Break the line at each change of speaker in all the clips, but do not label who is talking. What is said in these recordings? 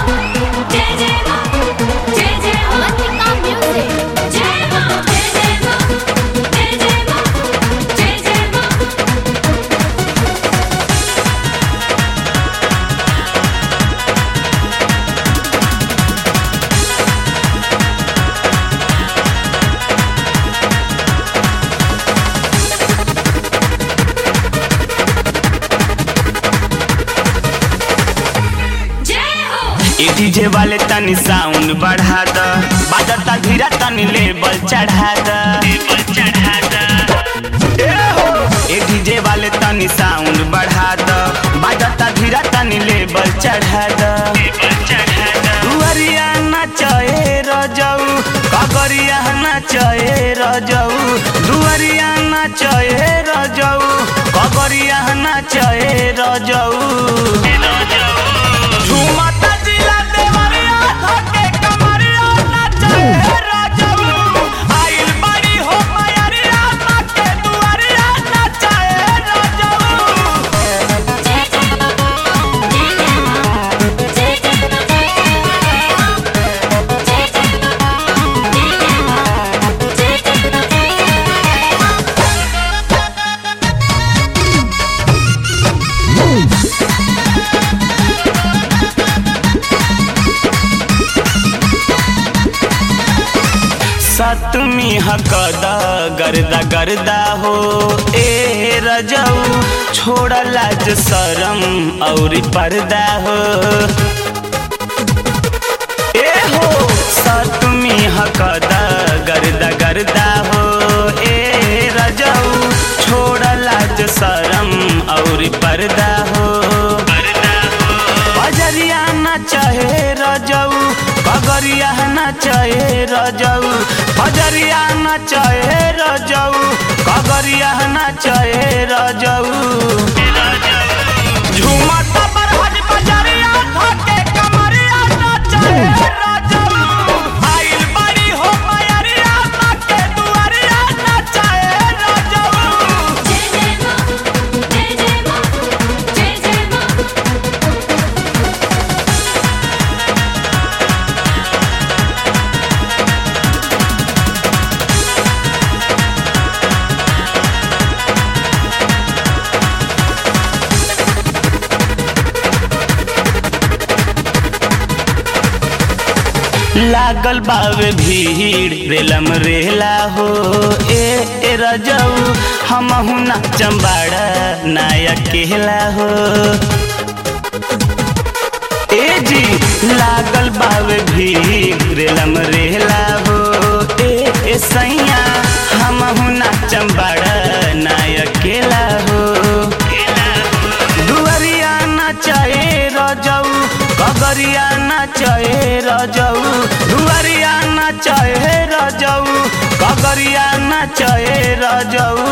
जय जय मां जय जय अवंतिका म्यूजिक जय मां जय जय मां जय जय मां जय जय मां जय हो
ए डीजे वाले तनी साउंड बढ़ा द बाजता धीरा तनी लेवल चढ़ा द लेवल चढ़ा द ए हो ए डीजे वाले तनी साउंड बढ़ा द बाजता धीरा तनी लेवल चढ़ा द लेवल चढ़ा द दुअरिया नचए रजऊ कगरिया नचए रजऊ दुअरिया नचए रजऊ कगरिया नचए रजऊ झूमता जिला देवरिया धके कमरिया नाचे राजऊ आइल बड़ी हो मयरिया नाचे दुआरिया नाचे राजऊ
जय जय मां जय जय मां जय जय मां जय जय मां जय जय मां जय जय मां जय जय मां
सतमी हकदा गर्दा गर्दा हो ए रजऊ छोड़ लाज शरम और पर्दा हो ए हो सतमी हकदा गर्दा गर्दा हो ए रजऊ छोड़ लाज शरम और पर्दा हो बजरिया नचहे रजऊ बगरिया नचहे रजऊ बजरिया नचहे रजऊ कगरिया नचहे रजऊ झूमत बरहज बजरिया धके कमरिया नचहे रजऊ आइल बड़ी हो मयरिया नाके दुआरिया नचहे रजऊ
जय जय मां जय जय मां जय जय मां
लागल बावे भीड़ रेलम रेला हो ए ए रजऊ हमहु नाचम बाड़ा नाया केला हो ए जी लागल बावे भीड़ रेलम रेला हो ए ए सैया हमहु नाचम बाड़ा नाया केला हो दुअरिया नचए रजऊ कगरिया नचए रजऊ दुअरिया नचए रजऊ कगरिया नचए रजऊ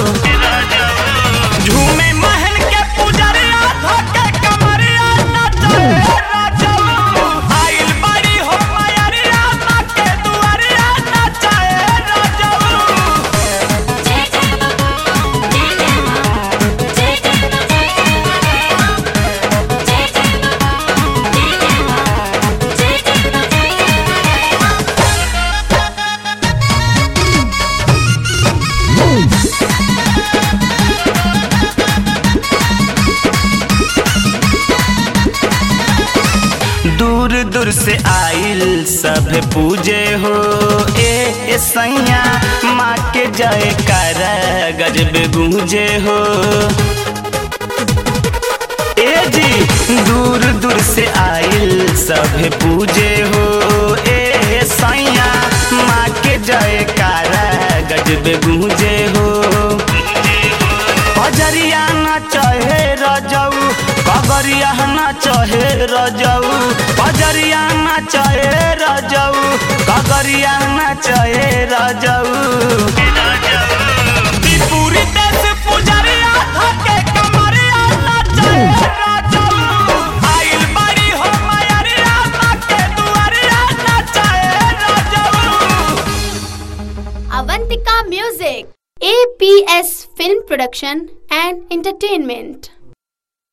झूमे महल के पुजरिया धके कमरिया नचए रजऊ आइल बड़ी हो मयरिया नाके दुआरिया नचए रजऊ
जय जय मां जय जय मां जय जय मां जय जय मां जय जय मां जय जय मां जय जय मां जय जय मां
दूर दूर से आइल सब पूजे हो ए ए सैया माँ के जय कर गजब गूंजे हो ए जी दूर दूर से आइल सब पूजे हो ए ए सैया माँ के जय कर गजब गूंजे हो बजरिया नचहे रजऊ कगरिया नचहे रजऊ बजरिया नचहे रजऊ कगरिया नचहे रजऊ त्रिपुरी देश पुजरिया धके कमरिया नचहे रजऊ आइल बड़ी हो मयरिया नाके दुआरिया नचहे रजऊ
Avantika Music, APS Film Production and Entertainment.